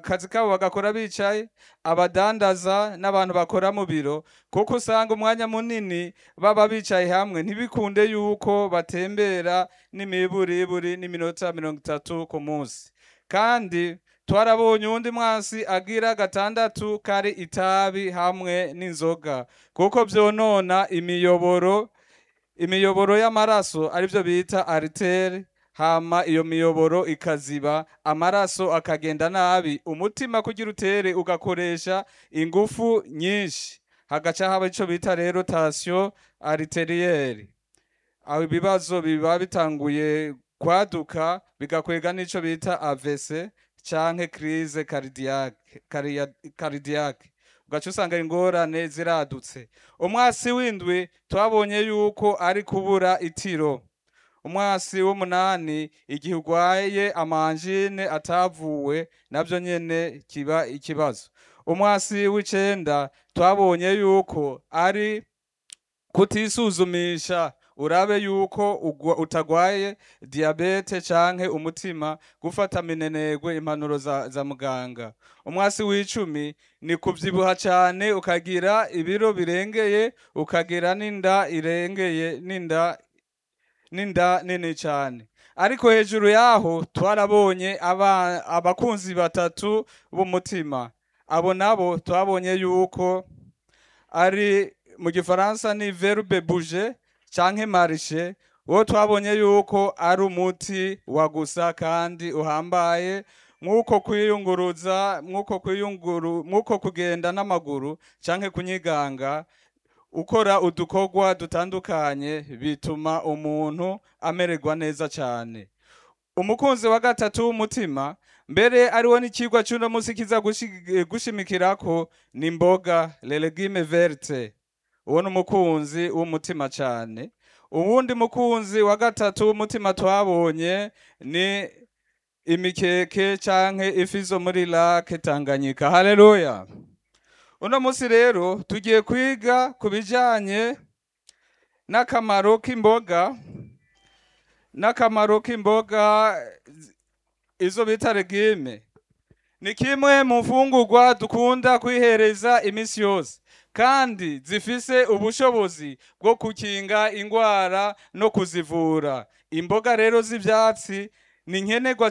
akazi kabo bagakora bicaye abadandaza n'abantu bakora mu biro kuko usanga umwanya munini baba bicaye hamwe ntibikunde yuko batembera n'imiburiburi n'iminota mirongo itatu ku munsi kandi twarabonye uwundi mwansi agira gatandatu kari itabi hamwe n'inzoga kuko vyonona imiyoboro imiyoboro y'amaraso arivyo bita aritere hama iyo miyoboro ikaziba amaraso akagenda nabi umutima kugira utere ugakoresha ingufu nyinshi hagaca haba ico bita rero tension arterielle aho ibibazo biba bitanguye kwaduka bigakwega n'ico bita AVC canke crise cardiaque caria- cardiaque ugaca usanga ingorane ziradutse umwasi w'indwi twabonye yuko ari kubura itiro umwasi w'umunani igihe urwaye amanjine atavuwe navyo nyene kiba ikibazo umwasi w'icenda twabonye yuko ari kutisuzumisha urabe yuko ugwa- utagwaye diabete canke umutima gufata minenegwe impanuro za, za muganga umwasi w'icumi ni kuvyibuha cane ukagira ibiro birengeye ukagira n'inda irengeye n'inda n'inda nini cane ariko hejuru yaho twarabonye aba- abakunzi batatu b'umutima abo nabo twabonye yuko ari mu gifaransa ni verbe bouger canke marche uwo twabonye yuko ari umuti wa gusa kandi uhambaye mw'uko kwiyunguruza mw'uko kwiyunguru mw'uko kugenda n'amaguru canke kunyiganga ukora udukorwa dutandukanye bituma umuntu amererwa neza cane umukunzi wa gatatu w'umutima mbere ariwo n'icigwa c'uno musi kiza gushi- gushimikirako ni imboga le legume verte uwo ni umukunzi w'umutima cane uwundi mukunzi wa gatatu w'umutima twabonye ni imikeke canke ifi zo muri lake Tanganyika haleluya uno musi rero tugiye kwiga ku bijanye n'akamaro k'imboga n'akamaro k'imboga izo bita regime ni kimwe mu mfungurwa dukunda kwihereza imisi yose kandi zifise ubushobozi bwo gukinga ingwara no kuzivura imboga rero z'ivyatsi ni nkenerwa